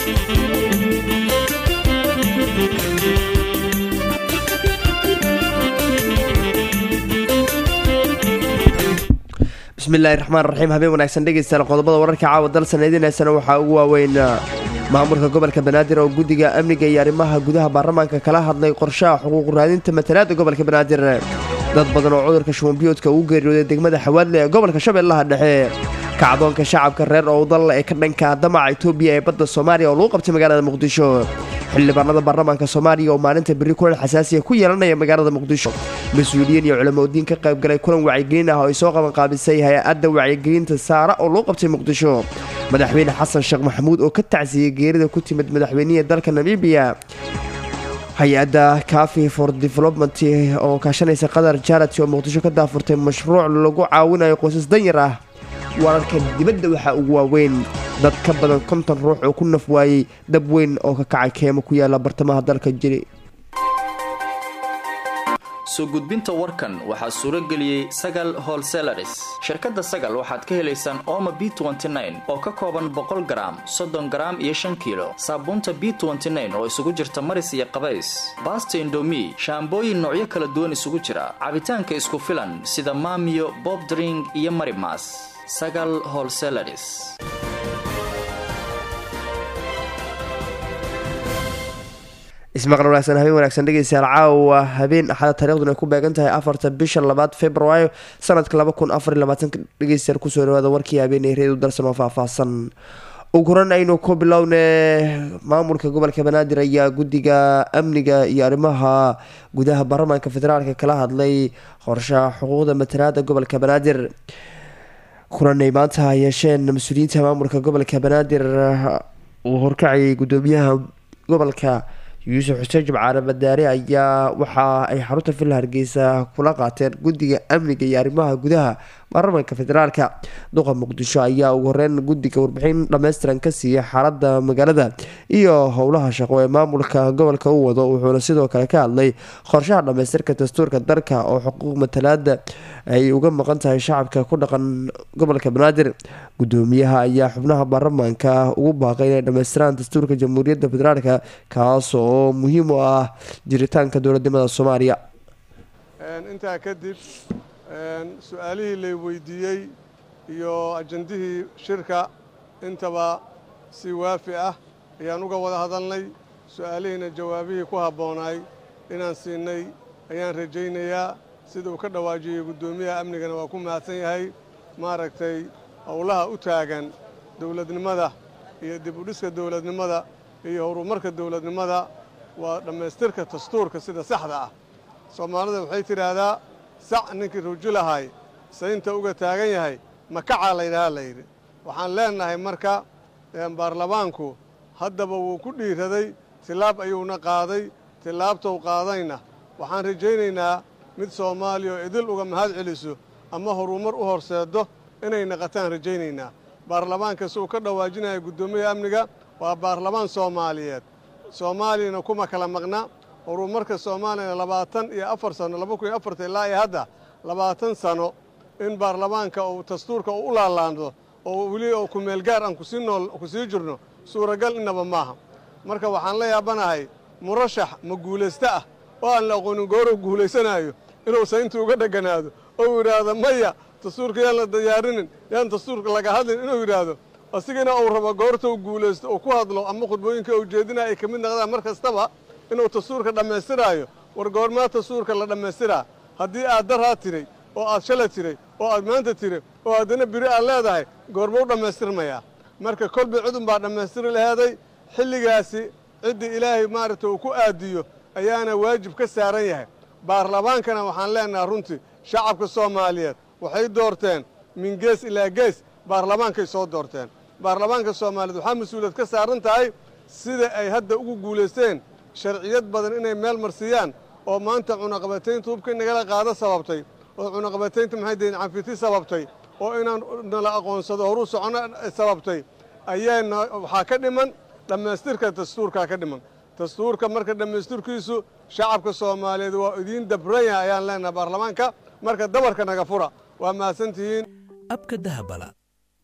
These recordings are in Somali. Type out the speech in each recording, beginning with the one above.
bismillahi raxmaan raxiim habeen wanaagsan dhegeystayaal qodobada wararka caawa dal sanadiinaysana waxaa ugu waaweyn maamulka gobolka banaadir oo guddiga amniga iyo arrimaha gudaha baarlamaanka kala hadlay qorshaha xuquuq raadinta matalaada gobolka banaadir dad badan oo cudurka shubanbiyoodka ugu geeriyooday degmada xawaadle ee gobolka shabeellaha dhexe kacdoonka shacabka reer owdal ee ka dhanka damaca itoobiya ee badda soomaaliya oo lagu qabtay magaalada muqdisho xildhibaanada baarlamaanka soomaaliya oo maalinta berri kulan xasaasiya ku yeelanaya magaalada muqdisho mas-uuliyiin iyo culamadiin ka qaybgalay kulan wacyigelin ah oo ay soo qabanqaabisay hay-adda wacyigelinta saara oo lagu qabtay muqdisho madaxweyne xasan sheekh maxamuud oo ka tacsiyey geerida ku timid madaxweynihii dalka namibiya hay-adda cafi for development oo kaashanaysa qatar jarati oo muqdisho ka daafurtay mashruuc lagu caawinayo qoysas danyar ah wararka dibadda waxaa ugu waaweyn dad ka badan konton ruux oo ku naf waayey dab weyn oo ka kacay keemo ku yaala bartamaha dalka jiri soo gudbinta warkan waxaa suuro geliyey sagal holselaris shirkadda sagal waxaad ka helaysaan ooma b oo ka kooban boqol garaam soddon garaam iyo shan kiilo saabuunta b oo isugu jirta maris iyo qabays baasta indomi shaambooyin noocyo kala duwan isugu jira cabitaanka isku filan sida maamiyo bobdring iyo marimas sagal holselaris ismaqal wanaagsan habeen wanaagsan dhegeystayaal caawa habeen axada taariikhduna ay ku beegan tahay afarta bisha labaad februaayo sanadka laba kun afar iyo labaatanka dhegeystayaal kusoo dhawaada warkii habeenay reedu darsan oo faahfaahsan ugu horan aynu ku bilowne maamulka gobolka banaadir ayaa guddiga amniga iyo arrimaha gudaha baarlamaanka federaalka kala hadlay qorshaha xuquuqda matalaada gobolka banaadir kulanay maanta yeesheen mas-uuliyiinta maamulka gobolka banaadir uu horkacayay gudoomiyaha gobolka yuusuf xuseen jimcaale madaare ayaa waxa ay xarunta villa hargeysa kula qaateen guddiga amniga iyo arrimaha gudaha baarlamaanka federaalka duqa muqdisho ayaa ugu horeyn guddiga warbixin dhammaystiran ka siiyay xaalada magaalada iyo howlaha shaqo ee maamulka gobolka u wado wuxuuna sidoo kale ka hadlay qorshaha dhammaystirka dastuurka dalka oo xuquuq matalaada ay uga maqan tahay shacabka ku dhaqan gobolka banaadir gudoomiyaha ayaa xubnaha baarlamaanka ugu baaqay inay dhammaystiraan dastuurka jamhuuriyadda federaalka kaas oo muhiim u ah jiritaanka dowladnimada soomaaliya intaa kadib su-aalihii lay weydiiyey iyo ajandihii shirka intaba si waafi ah ayaan uga wada hadalnay su-aalihiina jawaabihii ku habboonaay inaan siinay ayaan rajaynayaa sida uu ka dhawaajiyey guddoomiyaha amnigana waa ku mahadsan yahay maaragtay howlaha u taagan dowladnimada iyo dib u dhiska dowladnimada iyo horumarka dowladnimada waa dhammaystirka dastuurka sida saxda ah soomaalida waxay tidhaahdaa sac ninkii ruji lahay saynta uga taagan yahay makacaa laydhahaa layidhi waxaan leennahay marka baarlamaanku haddaba wuu ku dhiiraday tilaab ayuuna qaaday tilaabtou qaadayna waxaan rajaynaynaa mid soomaaliya oo idil uga mahad celiso ama horumar u horseeddo inay naqataan rajaynaynaa baarlamaanka si uu ka dhawaajinaya guddoomiyaha amniga waa baarlamaan soomaaliyeed soomaaliyana kuma kala maqna horumarka soomaaliyana labaatan iyo afar sano laba kun iyo afarta ilaa iyo hadda labaatan sano in baarlamaanka uu dastuurka uu u laalaando oo weli oo kumeelgaar aan kusii nool ku sii jirno suuragal innaba maaha marka waxaan la yaabanahay murashax ma guulaysto ah oo aan la aqoonin gooruu guulaysanaayo inuu saynta uga dheganaado oo yidhaahdo maya dastuurka yaan la diyaarinin yaan dastuurka laga hadlin inuu yidhaahdo asigana uu rabo goorta u guulaysto uu ku hadlo ama khudbooyinka uu jeedinaya ay ka mid noqdaan mar kastaba inuu dastuurka dhammaystiraayo war goormaa dastuurka la dhammaystiraa haddii aad daraa tiray oo aad shala tiray oo aad maanta tiray oo haddana biri aad leedahay goormau dhammaystirmayaa marka kolba cidun baa dhammaystiri laheeday xilligaasi ciddii ilaahay maaragta uu ku aadiyo ayaana waajib ka saaran yahay baarlamaankana waxaan leennahay runtii shacabka soomaaliyeed waxay doorteen min gees ilaa gees baarlamaankay soo doorteen baarlamaanka soomaaliyeed waxaa mas-uuliyad ka saaran tahay sida ay hadda ugu guulaysteen sharciyad badan inay meel marsiiyaan oo maanta cunaqabataynta hubka in nagala qaado sababtay oo cunaqabataynta maxay deen canfiti sababtay oo inaan nala aqoonsado horuu socono sababtay ayaana waxaa ka dhiman dhammaystirka dastuurkaa ka dhiman dastuurka marka dhammaystirkiisu shacabka soomaaliyeed waa idiin dabranya ayaan leenahay baarlamaanka marka dabarka naga fura waa mahadsantihiin abka dahabala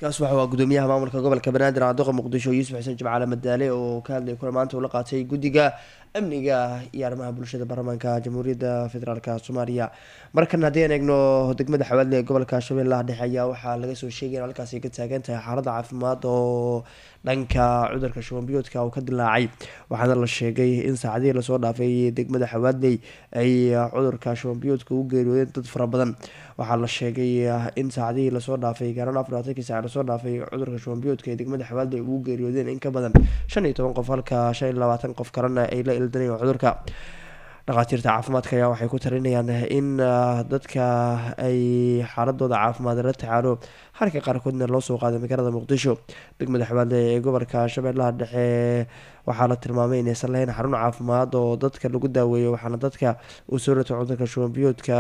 kaas waxa waa gudoomiyaha maamulka gobolka banaadir caaduqa muqdisho yuusuf xuseen jimcaale madaale oo ka hadlayay kula maanta ula qaatay guddiga amniga iyo arrimaha bulshada baarlamaanka jamhuuriyadda federaalk soomaaliya markan haddii aan eegno degmada xawaadle ee gobolka shabeellaha dhexe ayaa waxaa laga soo sheegay in halkaasi ay ka taagan tahay xaalada caafimaad oo dhanka cudurka shubanbiyoodka uu ka dilaacay waxaana la sheegay in saacadihii lasoo dhaafay degmada xawaadley ay cudurka shubanbiyoodka u geeriyoodeen dad fara badan waxaa la sheegay in saacadihii lasoo dhaafay gaaraan afarlaatanki saac lasoo dhaafay cudurka shubanbiyoodka ee degmada xawaadley ugu geeriyoodeen in ka badan shan iyo toban qof halka shan iyo labaatan qof kalena ay la ildanayeen cudurka dhakhaatiirta caafimaadka ayaa waxay ku talinayaan in dadka ay xaaladooda caafimaad la tacaalo halka qaarkoodna loo soo qaaday magaalada muqdisho degmada xabaadle ee gobolka shabeellaha dhexe waxaa la tilmaamay inaysan lahayn xarun caafimaad oo dadka lagu daaweeyo waxaana dadka uu soo ratay cudurka shubanbiyoodka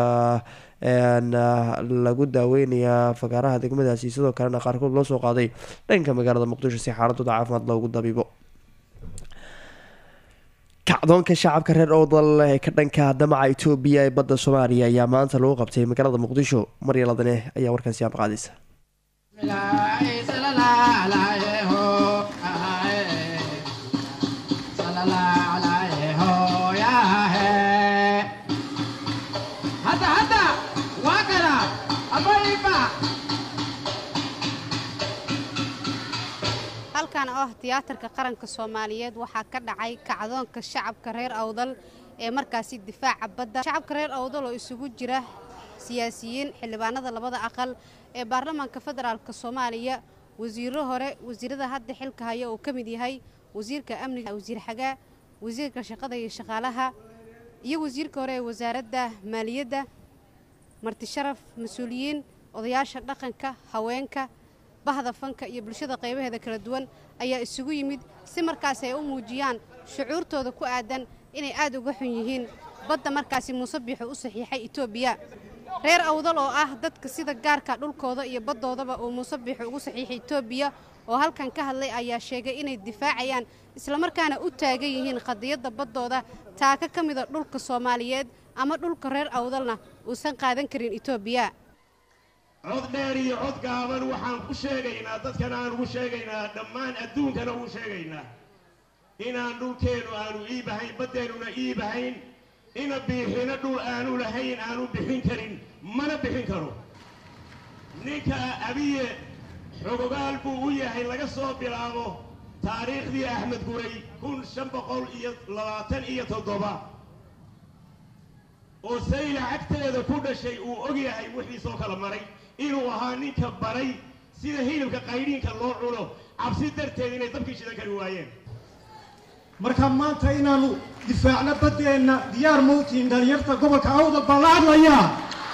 lagu daaweynayaa fagaaraha degmadaasi sidoo kalena qaarkood loo soo qaaday dhanka magaalada muqdisho si xaaladooda caafimaad loogu dabiibo kacdoonka shacabka reer owdal ee ka dhanka damaca etoobiya ee badda soomaaliya ayaa maanta lagu qabtay magaalada muqdisho maryaladane ayaa warkan siyaab qaadaysa halkan oo ah tiyaatarka qaranka soomaaliyeed waxaa ka dhacay kacdoonka shacabka reer awdal ee markaasi difaaca badda shacabka reer awdal oo isugu jira siyaasiyiin xildhibaanada labada aqal ee baarlamaanka federaalka soomaaliya wasiiro hore wasiirada hadda xilka haya uu ka mid yahay wasiirka amniga wasiir xagaa wasiirka shaqada iyo shaqaalaha iyo wasiirka hore ee wasaaradda maaliyadda martisharaf mas-uuliyiin odayaasha dhaqanka haweenka bahda fanka iyo bulshada qaybaheeda kala duwan ayaa isugu yimid si markaas ay u muujiyaan shucuurtooda ku aadan inay aad uga xun yihiin badda markaasi muuse biixu u saxiixay etoobiya reer awdal oo ah dadka sida gaarka dhulkooda iyo baddoodaba uu muuse biixu ugu saxiixay etoobiya oo halkan ka hadlay ayaa sheegay inay difaacayaan islamarkaana u taagan yihiin qadiyadda baddooda taaka ka mida dhulka soomaaliyeed ama dhulka reer awdalna uusan qaadan karin etoobiya cod dheer iyo cod gaaban waxaan u sheegaynaa dadkana aan ugu sheegaynaa dhammaan adduunkana ugu sheegaynaa inaan dhulkeennu aanu iibahayn baddeennuna iibahayn ina biixina dhul aanu lahayn aanu bixin karin mana bixin karo ninka abiye xogogaal buu u yahay laga soo bilaabo taariikhdii axmed guray kun shan boqol iyo labaatan iyo toddoba oo sayla cagteeda ku dhashay uu og yahay wixiisoo kala maray inuu ahaa ninka baray sida hilibka qaydhiinka loo cuno cabsi darteed inay dabkii shidan kari waayeen marka maanta inaannu difaacno baddeenna diyaar mawtiin dhalinyarta gobolka awdal baan la hadlayaa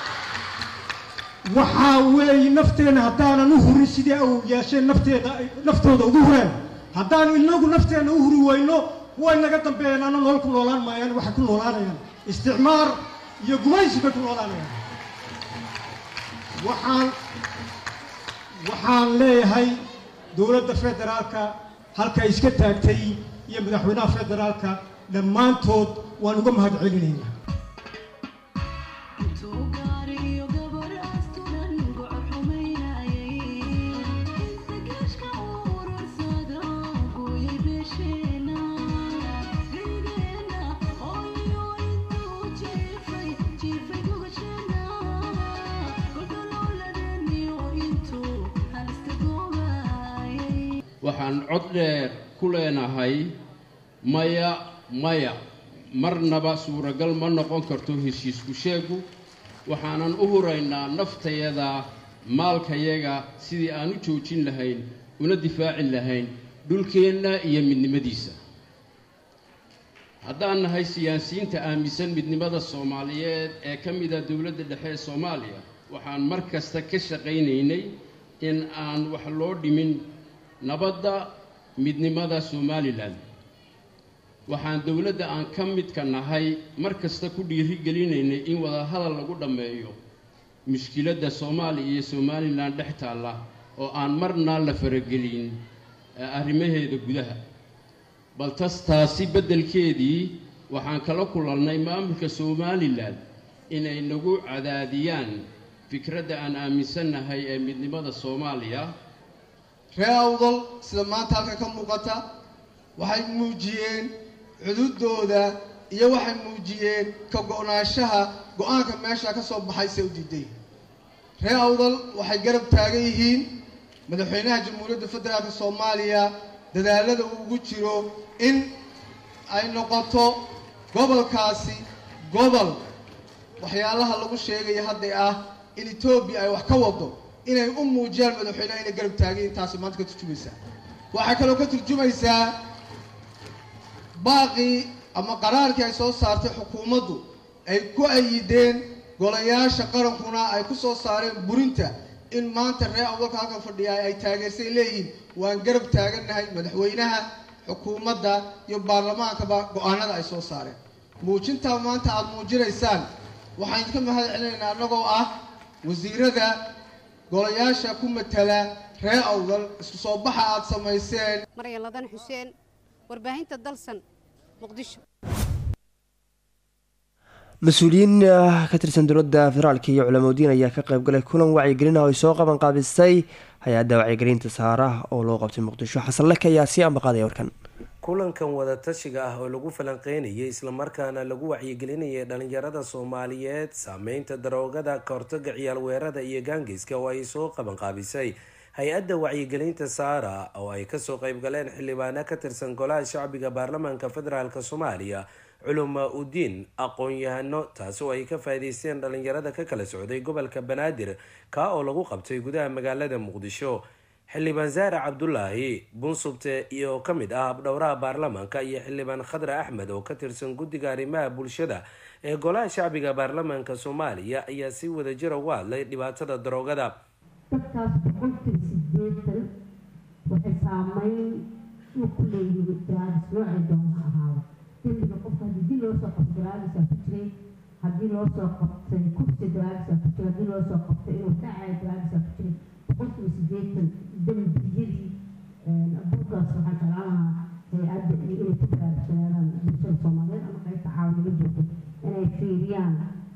waxaa weeye nafteenna haddaanan u hurin sidii uu yeesheen nafteeda naftooda ugu hureen haddaanu inagu nafteenna u huri weyno way naga dambeeyeen ana nolol ku noolaan maayaan waxay ku noolaanayaan isticmaar iyo gumaysi bay ku noolaanayaan waxaan waxaan leeyahay dowladda federaalka halkay iska taagtay iyo madaxweynaha federaalka dhammaantood waan uga mahad celinaynaa waxaan cod dheer ku leenahay maya maya marnaba suuragal ma noqon karto heshiisku sheegu waxaanan u huraynaa naftayada maalkayaga sidii aan u joojin lahayn una difaacin lahayn dhulkeenna iyo midnimadiisa haddaan nahay siyaasiyiinta aaminsan midnimada soomaaliyeed ee ka mida dowladda dhexe ee soomaaliya waxaan mar kasta ka shaqaynaynay in aan wax loo dhimin nabadda midnimada somalilan waxaan dowladda aan ka midka nahay mar kasta ku dhiirigelinaynay in wadahadal lagu dhammeeyo mushkiladda soomaaliya iyo somalilan dhex taalla oo aan marna la faragelin arrimaheeda gudaha bal tas taasi beddelkeedii waxaan kala kulannay maamulka somalilan inay nagu cadaadiyaan fikradda aan aaminsannahay ee midnimada soomaaliya ree awdal sida maanta halka ka muuqata waxay muujiyeen cududooda iyo waxay muujiyeen ka go-naanshaha go-aanka meesha ka soo baxay se u diiday ree awdal waxay garab taagan yihiin madaxweynaha jamhuuriyadda federaalka soomaaliya dadaalada uu ugu jiro in ay noqoto gobolkaasi gobol waxyaalaha lagu sheegaya hadday ah in etoobiya ay wax ka wado inay u muujiyaan madaxweynaha inay garab taagayiin taasi maanta ka turjumaysaa waxay kaloo ka turjumaysaa baaqii ama qaraarkii ay soo saartay xukuumaddu ay ku ayideen golayaasha qarankuna ay ku soo saareen burinta in maanta reer awdalka halkan fadhiya ay taageersay leeyihiin waan garab taagannahay madaxweynaha xukuumadda iyo baarlamaankaba go-aanada ay soo saareen muujintaa maanta aada muujinaysaan waxaan idinka mahad celinaynaa annagoo ah wasiirada golayaasha ku matala reer awdal isku soo baxa aada samayseen maryan ladan xuseen warbaahinta dalsan muqdisho mas-uuliyiin ka tirsan dowladda federaalk iyo culamadiin ayaa ka qaybgalay kulan wacyigelin ah oo ay soo qaban qaabisay hay-adda wacyigelinta saaraha oo loo qabtay muqdisho xasan lek ayaa sii ambaqaadaya warkan kulankan wadatashiga ah oo lagu falanqeynayay islamarkaana lagu wacyigelinayay dhalinyarada soomaaliyeed saameynta daroogada kahortaga ciyaal weerada iyo gaangeyska oo ay soo qabanqaabisay hay-adda wacyigelinta saara oo ay kasoo qeybgaleen xildhibaano ka tirsan golaha shacbiga baarlamaanka federaalk soomaaliya culuma udiin aqoon-yahano taasi oo ay ka faa'iideysteen dhalinyarada ka kala socday gobolka banaadir kaa oo lagu qabtay gudaha magaalada muqdisho xildhibaan zaare cabdulaahi bunsubte iyo ka mid ah habdhowraha baarlamaanka iyo xildhibaan khadre axmed oo ka tirsan guddiga arrimaha bulshada ee golaha shacbiga baarlamaanka soomaaliya ayaa si wadajira uga hadlay dhibaatada daroogada dadkaas boqolkiiba sideetan waxay saameyn uu ku leeyihiin daraadis noocay doona ahaada dembiga qofka haddii loo soo qabto daraadisaa ku jiray haddii loo soo qabtay kursi daraadisaa ku jiray haddii loo soo qabtay inuu dhacay daraadisaa ku jiray boqolkiiba sideetan dembiyadii abuurkaas waxaan jeclaan lahaa hay-adda iyo inay ku baraarugsanaadan bulshada soomaaliyeed ama qaybta caawinimo joogto inay fiiriyaan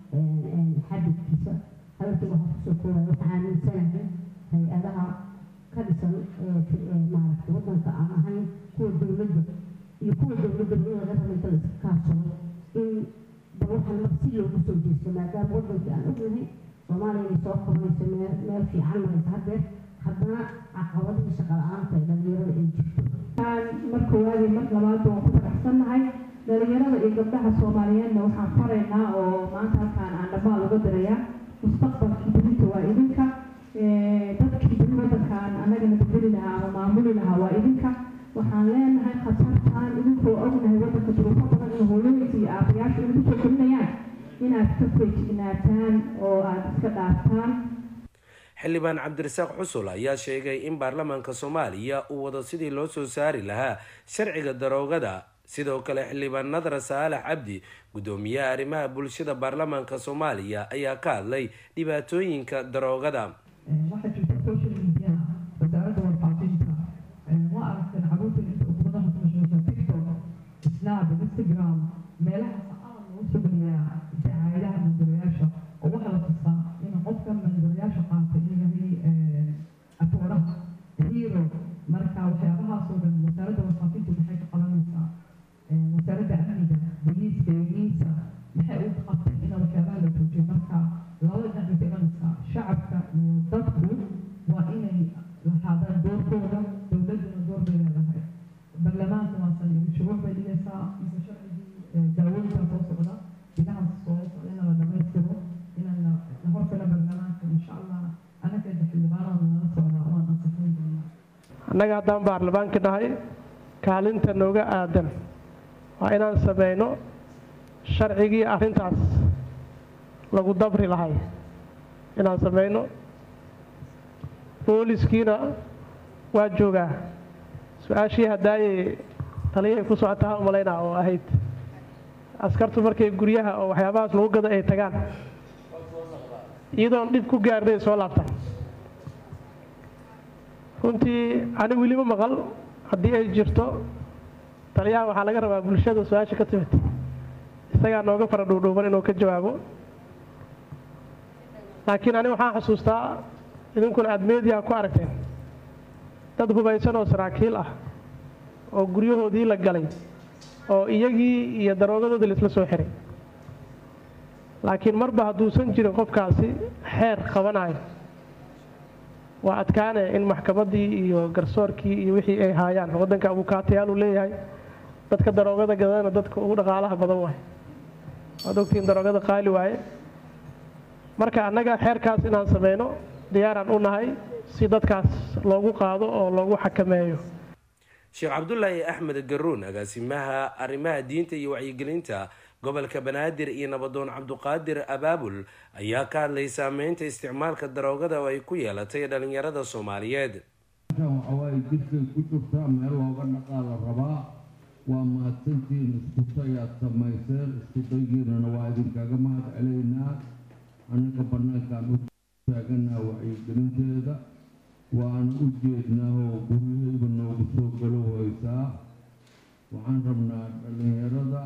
xadidkiisa hadalkii waxaa kusoo koobaya waxaa aaminsanahay hay-adaha ka dhisan maaragtay waddanka aan ahayn kuwa dowladda iyo kuwa dowladda in laga raba inta la iska kaashado in bal waxaan mar si loogu soo jeesto maadaama waddankii aan ognahay soomaaliya inay soo kornayso meel meel fiican maraysa haddeer haddana caqabadihii shaqa la-aanta ee dhalinyarada ay jirto mar koowaad iyo mar labaad waan ku faraxsannahay dhalinyarada iyo gabdhaha soomaaliyeedna waxaan faraynaa oo maanta halkaan aan dhammaal uga dirayaa mustaqbalkii belinta waa idinka dadkii beri waddankaan annagana bedeli lahaa ama maamuli lahaa waa idinka waxaan leenahay khatartaan idinkoo ognahay waddanka duruufo badan in hooyooyinka iyo aabayaashu inay kusoo korinayaan inaad ka feejignaataan oo aada iska dhaaftaan xildhibaan cabdirasaaq xusul ayaa sheegay in baarlamaanka soomaaliya uu wado sidii loo soo saari lahaa sharciga daroogada sidoo kale xildhibaan nadra saalax cabdi guddoomiyaha arrimaha bulshada baarlamaanka soomaaliya ayaa ka hadlay dhibaatooyinka daroogada waxaa jirta social media wasaaradda warfaafinta waa aragteen caruurta inta ummadaha kumasheesha tiktok snap instagram meelahaas aad loogu soo geliyaa dacaayadaha mandarayaasha oo waxaa la tusaa in qofka mandarayaasha qaata inuu yahay atooraha hero marka waxyaabahaasoo dhan wasaaradda warfaafintu maxay ka qabanaysaa wasaaradda amniga booliiska iyo miisa maxay u qabtay in waxyaabaha la joojiyo marka labada dhinac bay ka imanaysaa shacabka iyo dadku waa inay lahaadaan doorkooda dowladduna door bay leedahay baarlamaanka waasan shuruuc bay dhigaysaa mise sharcigii daawooyinka soo socda bilahan soo socda in la dhamaystiro inaan la hortala baarlamaanka insha allah annaga xildhibaanada nala socdaa waan ansaxayn doonaa annaga haddaan baarlamaanka nahay kaalinta nooga aadan waa inaan sameyno sharcigii arrintaas lagu dabri lahay inaan sameyno booliskiina waa joogaa su-aashii haddaayay taliyay ku socotaa u malaynaa oo ahayd askartu markay guryaha oo waxyaabahaas lagu gado ay tagaan iyadoon dhib ku gaarnay soo laabtaan runtii ani weli ma maqal haddii ay jirto taliyaha waxaa laga rabaa bulshada su-aasha ka timid isagaa nooga fara dhuudhuuban inuu ka jawaabo laakiin ani waxaan xusuustaa idinkuna aada meediyaha ku aragteen dad hubaysan oo saraakiil ah oo guryahoodii la galay oo iyagii iyo daroogadoodii laisla soo xiray laakiin marba hadduusan jirin qofkaasi xeer qabanayo waa adkaane in maxkamaddii iyo garsoorkii iyo wixii ay haayaan waddanka abukaatayaal uu leeyahay dadka daroogada gadana dadka ugu dhaqaalaha badan waaye waad ogtiin daroogada qaali waaye marka annaga xeerkaas inaan sameyno diyaaraan u nahay si dadkaas loogu qaado oo loogu xakameeyo sheekh cabdulaahi axmed garuun agaasimaha arrimaha diinta iyo wacyigelinta gobolka banaadir iyo nabadoon cabduqaadir abaabul ayaa ka hadlay saameynta isticmaalka daroogada oo ay ku yeelatay dhalinyarada soomaaliyeed waxawaaye jidkay ku jirtaa meel looga dhaqaa la rabaa waa mahadsantiin iskutay aad samayseen iskutaygiinana waa idinkaga mahad celaynaa annaga bannaankaan u taaganaa wacyigelinteeda waan u jeednaa oo guryahayba noogu soo galo waysaa waxaan rabnaa dhallinyarada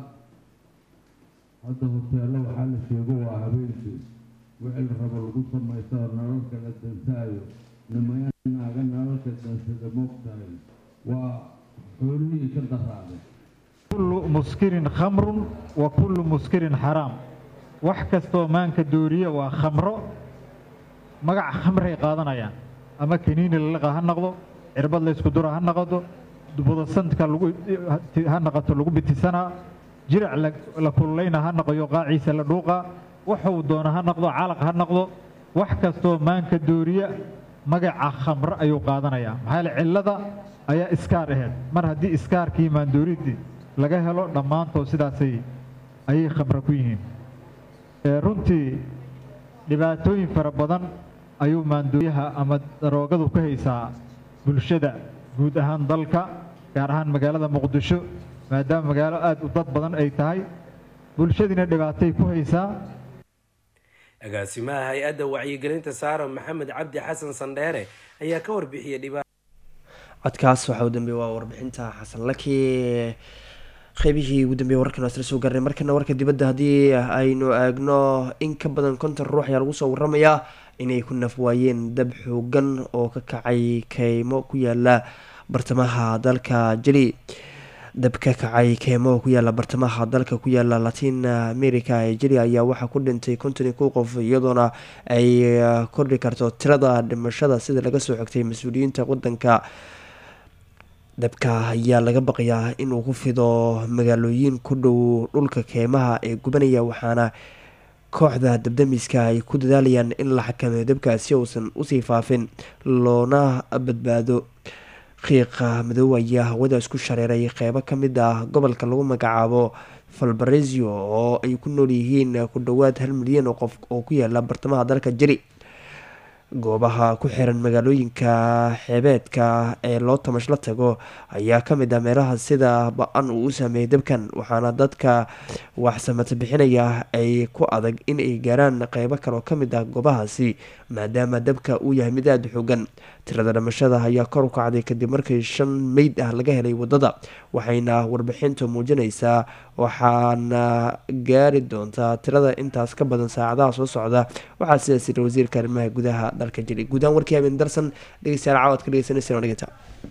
hadda hoteelo waxaa la sheego waa habeenkii wixii la rabo lagu samaysta oo nalalka la dansaayo nimaya naaga nalalka dansada moogtahay waa xoolihii ka daraaday kullu muskirin khamrun wa kullu muskirin xaraam wax kastoo maanka dooriya waa khamro magaca khamray qaadanayaan ama kaniini lalaqa ha noqdo cirbad laysku dura ha noqoto budasantka lagu ha noqoto lagu bitisanaa jirac la kululayna ha noqoyo qaaciisa la dhuuqa wuxuu doona ha noqdo calaq ha noqdo wax kastoo maanka dooriya magaca khamro ayuu qaadanayaa maxaa yeele cillada ayaa iskaar ahayd mar haddii iskaarkii maandooridii laga helo dhammaantood sidaasay ayay khamro ku yihiin runtii dhibaatooyin fara badan ayuu maandooriyaha ama daroogadu ka haysaa bulshada guud ahaan dalka gaar ahaan magaalada muqdisho maadaama magaalo aada u dad badan ay tahay bulshadiina dhibaatay ku haysaa agaasimaha hay-adda wacyigelinta saara maxamed cabdi xasan sandheere ayaa ka warbixiyay dhiba codkaas waxaa u dambeeye waa warbixinta xasan laki qeybihii ugu dambeeye wararkan waa isla soo gaarnay markana warka dibadda haddii aynu eegno in ka badan konton ruux ayaa lagu soo waramayaa inay ku naf waayeen dab xoogan oo ka kacay keymo ku yaala bartamaha dalka jeli dab ka kacay keymo ku yaala bartamaha dalka ku yaala latin america ee jeli ayaa waxaa ku dhintay konton iyo kow qof iyadoona ay kordhi karto tirada dhimashada sida laga soo xogtay mas-uuliyiinta wadanka dabka ayaa laga baqayaa inuu ku fido magaalooyin ku dhow dhulka keymaha ee gubanaya waxaana kooxda dabdamiska ay ku dadaalayaan in la xakameeyo dabkaas si uusan usii faafin loona badbaado qiiqa madow ayaa hawada isku shareeray qeybo ka mid ah gobolka lagu magacaabo valbaresio oo ay ku nool yihiin ku dhowaad hal milyan oo qof oo ku yaala bartamaha dalka jeri goobaha ku xiran magaalooyinka xeebeedka ee loo tamash la tago ayaa kamid ah meelaha sida ba-an uu u saameeyay dabkan waxaana dadka waxsamata bixinaya ay ku adag in ay gaaraan qeybo kale oo kamid ah goobahaasi maadaama dabka uu yahay mid aada xoogan tirada dhamashada ayaa kor u kacday kadib markii shan meyd ah laga helay wadada waxayna warbixintu muujinaysaa waxaana gaari doontaa tirada intaas ka badan saacadaha soo socda waxaa sidaas yiri wasiirka arrimaha gudaha dalka jili guudahaan warkii habeen darsan dhegeystayaal cawad ka dhegeysanaysa dhegeyta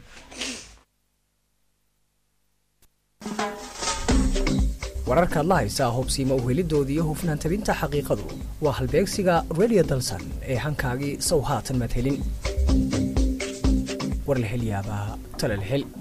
wararkaad la haysaa hubsiima uhelidoodii iyo hufnaan tabinta xaqiiqadu waa halbeegsiga radio dalsan ee hankaagii sow haatan madhelin war la hel yaabaa tale la hel